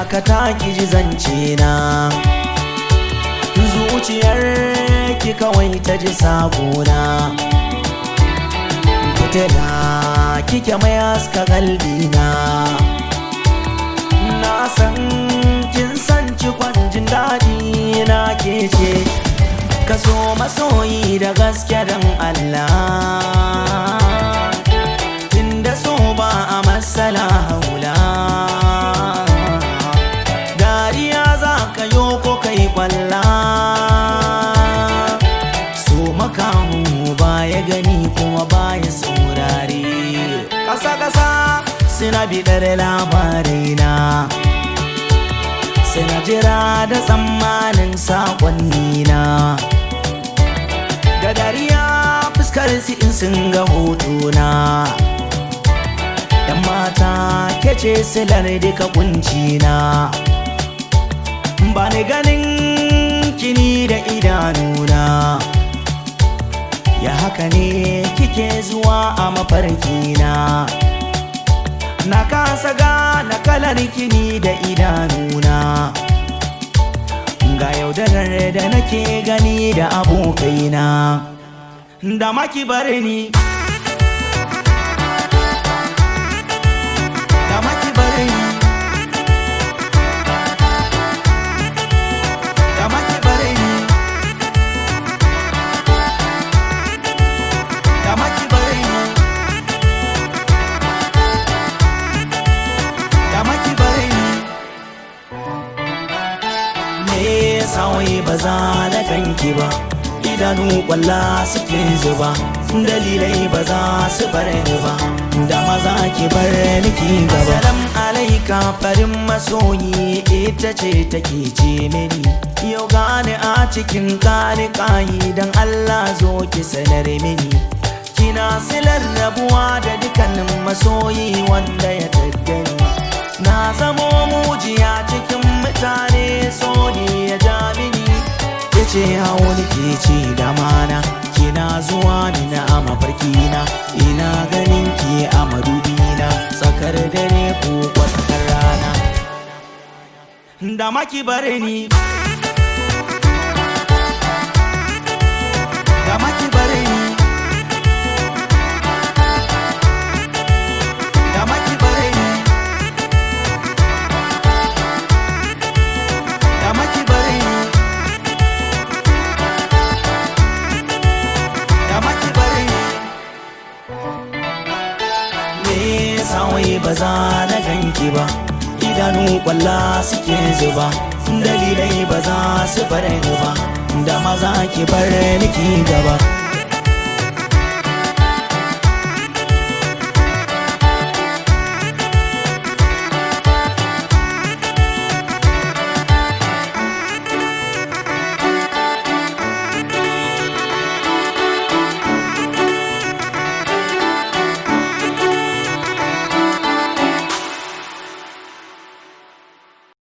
dakata ki ji zance na zuciyar ki kawai ta ji sakona fitila kike mai haska galbina na san kin san cikon jin daɗi na ke ce kaso masoyi da gaske don Allah tunda so ba a matsala haula dariya za ka yo ko kai kwalla so makamu baya gani kuma baya saurare ƙasa-ƙasa suna biɗar labarina suna jira da tsammanin saƙonnina da dariya fuskar su in sun ga hotuna yan mata kece silar duka kuncina ba ni ganin kini da idanuna ya haka ne kike zuwa a mafarkina na kasa gane kalar kini da idanuna ga yaudarar da nake gani da abokaina da maki bare ni da maki bare ni da maki bare ni da maki bare ni da maki bare ni me yasa wai ba za na ganki ba idanu kwalla suke zuba dalilai ba za su bar ni ba da maza ki bar ni ki gaba salam alaika farin masoyi ita ce take ce mini yau gane a cikin kani kayi dan Allah zo ki sanar mini kina silar rabuwa da dukkanin masoyi wanda ya taggani na zamo mujiya cikin mutane so ne ya ja mini ya ce hauni ke ce da mana kina zuwa mini a mafarkina ina ganin ki a madubina tsakar dare ko tsakar rana da maki bare ni da maki bare ni da maki bare ni da maki bare ni da maki bare ni me yasa wai ba za na ganki ba idanu kwalla suke zuba dalilai ba za su bar ni ba da maza ki bar ni ki gaba